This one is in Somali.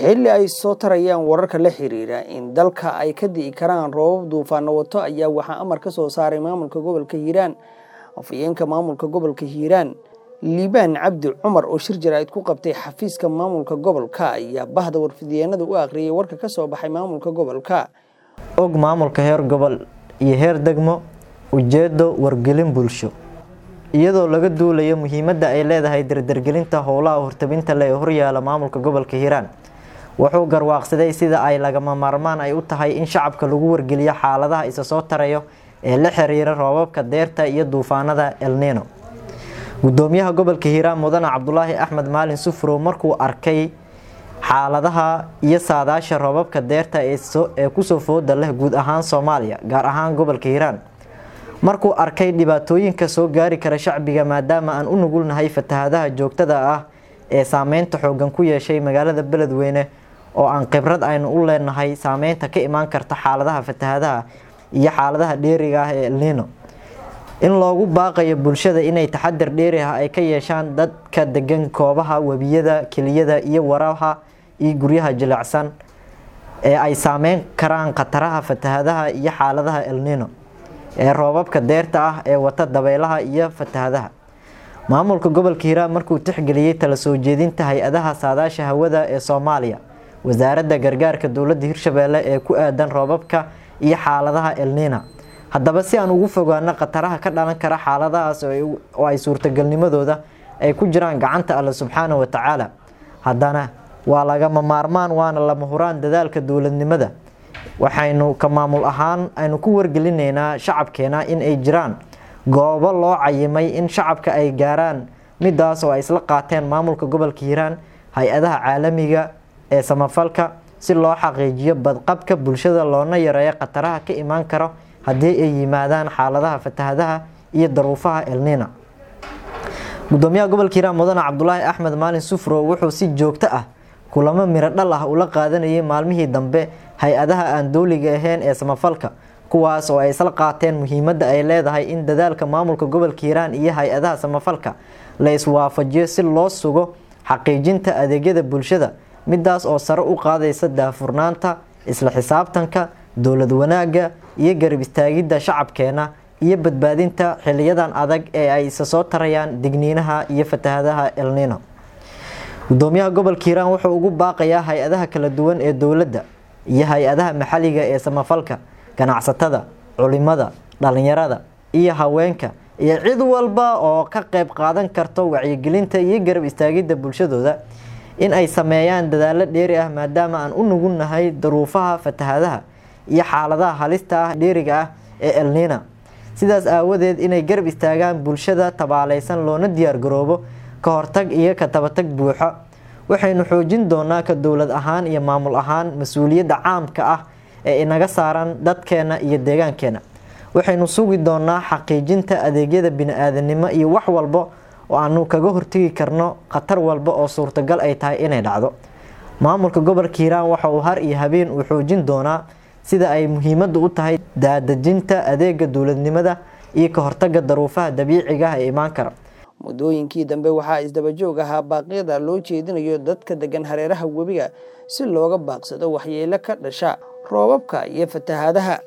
xilli ay soo tarayaan wararka la xiriira in dalka ay ka di'i karaan roobab duufaano wato ayaa waxaa amar ka soo saaray maamulka gobolka hiiraan afhayeenka maamulka gobolka hiiraan liibaan cabdi cumar oo shir jaraa'id ku qabtay xafiiska maamulka gobolka ayaa bahda warfidyeennada u akhriyay warka ka soo baxay maamulka gobolka og maamulka heer gobol iyo heer degmo ujeedo wargelin bulsho iyadoo laga duulayo muhiimadda ay leedahay dardargelinta howlaha hortabinta le ee horyaala maamulka gobolka hiiraan wuxuu garwaaqsaday sida ay lagama maarmaan ay u tahay in shacabka lagu wargeliyo xaaladaha isa soo tarayo ee la xiriira roobabka deerta iyo duufaanada elnino gudoomiyaha gobolka hiiraan mudane cabdulaahi axmed maalin sufrow markuu arkay xaaladaha iyo saadaasha roobabka deerta ee kusoo fooda leh guud ahaan soomaaliya gaar ahaan gobolka hiiraan markuu arkay dhibaatooyinka soo gaari kara shacbiga maadaama aan u nugulnahay fatahadaha joogtada ah ee saameynta xoogan ku yeeshay magaalada beledweyne oo aan khibrad aynu u leenahay saameynta ka imaan karta xaaladaha fatahadaha iyo xaaladaha dheeriga ah ee elnino in loogu baaqayo bulshada inay taxadar dheeri ah ay ka yeeshaan dadka degan koobaha webiyada keliyada iyo waraha iyo guryaha jilicsan ee ay saameyn karaan khataraha fatahadaha iyo xaaladaha elnino ee roobabka deerta ah ee wata dabeylaha iyo fatahadaha maamulka gobolka hiiraan markuu tixgeliyey tala soo jeedinta hay-adaha saadaasha hawada ee soomaaliya wasaaradda gargaarka dowladda hirshabeelle ee ku aadan roobabka iyo xaaladaha elnina haddaba si aan ugu fogaano khataraha ka dhalan kara xaaladahaas oo ay suurtagalnimadooda ay ku jiraan gacanta alle subxaana wa tacaala haddana waa lagama maarmaan waana lama huraan dadaalka dowladnimada waxaynu ka maamul ahaan aynu ku wargelinaynaa shacabkeena in ay jiraan goobo loo cayimay in shacabka ay gaaraan midaas oo ay isla qaateen maamulka gobolka hiiraan hay-adaha caalamiga ee samafalka si loo xaqiijiyo badqabka bulshada loona yareeyo khataraha ka imaan karo haddii ay yimaadaan xaaladaha fatahadaha iyo daruufaha elnina gudoomiyaha gobolka hiiraan mudane cabdulaahi axmed maalin sufrow wuxuu si joogto ah kulamo miro dhal ah ula qaadanayay maalmihii dambe hay-adaha aan dowliga ahayn ee samafalka kuwaas oo ay isla qaateen muhiimadda ay leedahay in dadaalka maamulka gobolka hiiraan iyo hay-adaha samafalka la iswaafajiyo si loo sugo xaqiijinta adeegyada bulshada midaas oo sare u qaadaysa daafurnaanta isla xisaabtanka dowlad wanaagga iyo garab istaagidda shacabkeena iyo badbaadinta xiliyadan adag ee ay isa soo tarayaan digniinaha iyo fatahadaha elnino gudoomiyaha gobolka hiiraan wuxuu ugu baaqayaa hay-adaha kala duwan ee dowladda iyo hay-adaha maxalliga ee samafalka ganacsatada culimada dhalinyarada iyo haweenka iyo cid walba oo ka qeyb qaadan karto wacyigelinta iyo garab istaagidda bulshadooda in ay sameeyaan dadaalo dheeri ah maadaama aan u nugulnahay daruufaha fatahadaha iyo xaaladaha halista ah dheeriga ah ee elnina sidaas aawadeed inay garab istaagaan bulshada tabaaleysan loona diyaargaroobo ka hortag iyo ka tabatag buuxo waxaynu xoojin doonaa ka dowlad ahaan iyo maamul ahaan mas-uuliyadda caamka ah ee inaga saaran dadkeena iyo deegaankeena waxaynu sugi doonaa xaqiijinta adeegyada bini-aadanimo iyo wax walba oo aanu kaga hortegi karno khatar walba oo suurtagal ay tahay inay dhacdo maamulka gobolka hiiraan waxa uu har iyo habeen uu xoojin doonaa sida ay muhiimadda u tahay daadejinta adeega dowladnimada iyo ka hortaga daruufaha dabiiciga ah ee imaan kara muddooyinkii dambe waxaa isdabajoog ahaa baaqyada loo jeedinayo dadka degan hareeraha webiga si looga baaqsado waxyeelo ka dhasha roobabka iyo fatahadaha